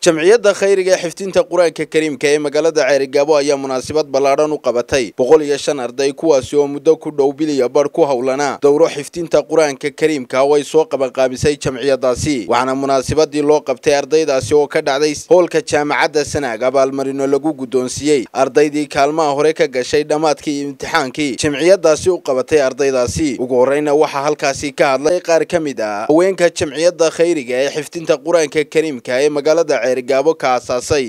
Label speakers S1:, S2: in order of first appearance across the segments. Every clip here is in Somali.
S1: jamciyadda khayriga ee xifdinta qur-aanka kariimka ee magaalada ceerigaabo ayaa munaasabad ballaadhan u qabatay boqol iyo shan arday kuwaasi oo muddo ku dhow biliya badh ku howlanaa dowro xifdinta qur-aanka kariimka oo ay soo qabanqaabisay jamciyadaasi waxaana munaasabadii loo qabtay ardaydaasi oo ka dhacday hoolka jaamacadda sanaag abaalmarino lagu guddoonsiiyey ardaydii kaalmaha hore ka gashay dhammaadkii imtixaankii jamciyadaasi u qabatay ardaydaasi ugu horreyna waxaa halkaasi ka hadlay qaar ka mid ah haweenka jamciyadda khayriga ee xifdinta qur-aanka kariimka ee magaalada ceerigaabo ka asaasay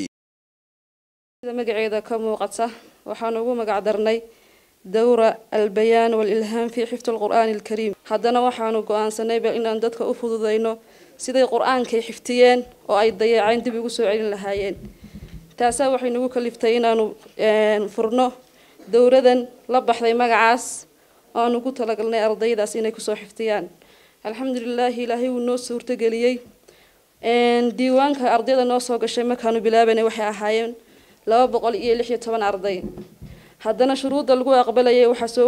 S2: sida magaceeda ka muuqata waxaan ugu magac darnay dowra albayaan walilhaam fii xifdi alqur'aani alkariim haddana waxaanu go-aansanayba inaan dadka u fududayno siday qur-aankay xifdiyeen oo ay dayaaceen dib ugu soo celin lahaayeen taasaa waxay nagu kaliftay inaanu furno dowradan la baxday magacaas oo aan ugu talagalnay ardaydaas inay kusoo xifdiyaan alxamdulilaahi ilaahay wuu noo suurtageliyey diiwaanka ardayda noo soo gashay markaanu bilaabanay waxay ahaayeen laba boqol iyo lix iyo toban arday haddana shuruudda lagu aqbalayay waxaa soo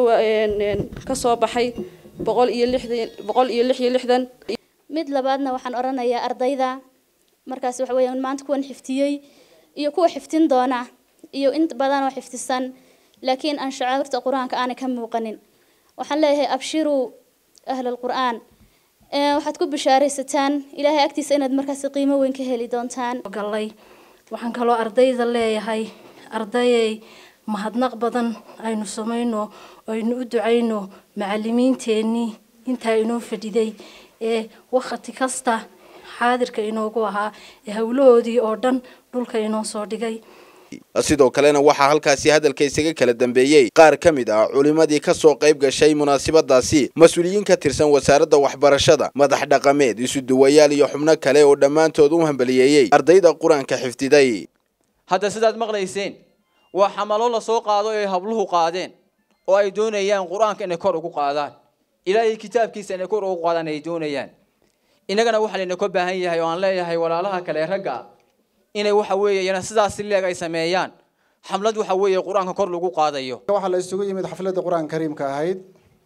S2: kasoo baxay boqol iyo lixdan boqol iyo lix iyo lixdan
S3: mid labaadna waxaan odhanayaa ardayda markaas waxa weeyaan maanta kuwan xifdiyey iyo kuwa xifdin doona iyo in badan oo xifdisan laakiin aan shacairta qur-aanka aanay ka muuqanin waxaan leeyahay abshiruu ahla alqur'aan waxaad ku bishaaraysataan ilaahay agtiisa inaad markaasi qiimo weyn ka heli doontaan
S4: galay waxaan kaloo ardayda leeyahay ardayay mahadnaq badan aynu samayno aynu u ducayno macalimiinteennii intaa inoo fadhiday ee wakhti kasta xaadirka inoogu ahaa ee howlahoodii oo dhan dhulka inoo soo dhigay
S1: sidoo kalena waxaa halkaasi hadalka isaga kala dambeeyey qaar ka mid ah culimmadii ka soo qayb gashay munaasabadaasi mas-uuliyiin ka tirsan wasaaradda waxbarashada madax dhaqameed isuduwayaal iyo xubno kale oo dhammaantood u hambaliyeeyey ardayda qur-aanka xifdiday
S5: hadda sidaad maqlayseen waa xamalo la soo qaado ay habluhu qaadeen oo ay doonayaan qur-aanka inay kor ugu qaadaan ilaahay kitaabkiisa inay kor ugu qaadaan ay doonayaan innagana waxaa layna ka baahan yahay oo aan leeyahay walaalaha kale ragga inay waxa weeye iyana sidaas leeg ay sameeyaan xamlad waxa weeye qur-aanka kor lagu qaadayo
S6: waxaa la isugu yimid xafladda qur-aanka kariimka ahayd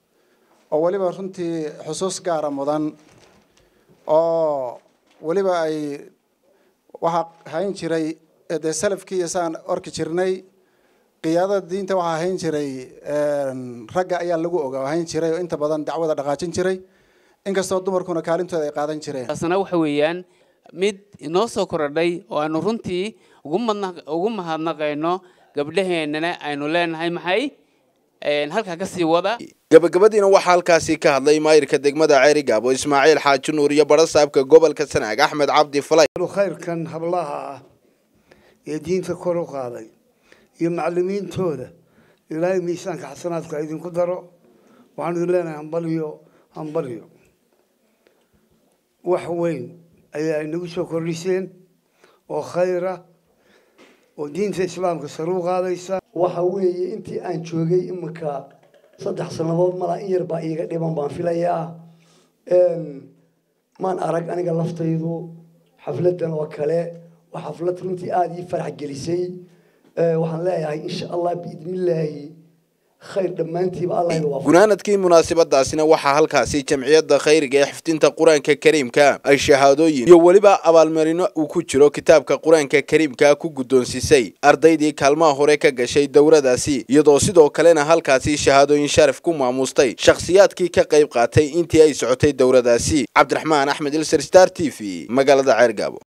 S6: oo weliba runtii xusuus gaara mudan oo weliba ay waxaa hayn jiray dee salafkii iyo saan orki jirnay qiyaadada diinta waxaa hayn jiray ragga ayaa lagu oga hayn jiray oo inta badan dacwada dhaqaajin jiray inkastoo dumarkuna kaalintooda ay qaadan jireen
S7: taasna waxa weeyaan mid inoo soo korodhay oo aanu runtii ugu mahadnaqayno gabdhaheennana aynu leenahay maxay halkaa kasii wada
S1: gabagabadiina waxaa halkaasi ka hadlay maayirka degmada ceerigaabo ismaaciil xaaji nuur iyo barasaabka gobolka sanaag axmed cabdi falay
S8: khayrkan hablaha ah ee diinta kor u qaaday iyo macalimiintooda ilaahay miisaanka xasanaadka idinku daro waxaan idin leenahay hambalyo hambalyo wax weyn ayaa inagu soo kordhiseen oo khayra oo diinta islaamka sare u qaadaysa
S9: waxa weeye intii aan joogay iminka saddex sannadood malaa in yar baa iiga dhiban baan filayaa maan arag aniga laftaydu xafladan oo kale waa xaflad runtii aada ii farax gelisay waxaan leeyahay insha allah biidnillaahi khayr dhammaantiiba allah
S1: gunaanadkii munaasabadaasina waxaa halkaasi jamciyadda khayriga ee xifdinta qur-aanka kariimka ay shahaadooyin iyo weliba abaalmarino uu ku jiro kitaabka qur-aanka kariimka ku guddoonsisay ardaydii kaalmaha hore ka gashay dowradaasi iyadoo sidoo kalena halkaasi shahaadooyin sharaf ku maamustay shakhsiyaadkii ka qayb qaatay intii ay socotay dowradaasi cabdiraxmaan axmed ilser star t v magaalada ceergaabo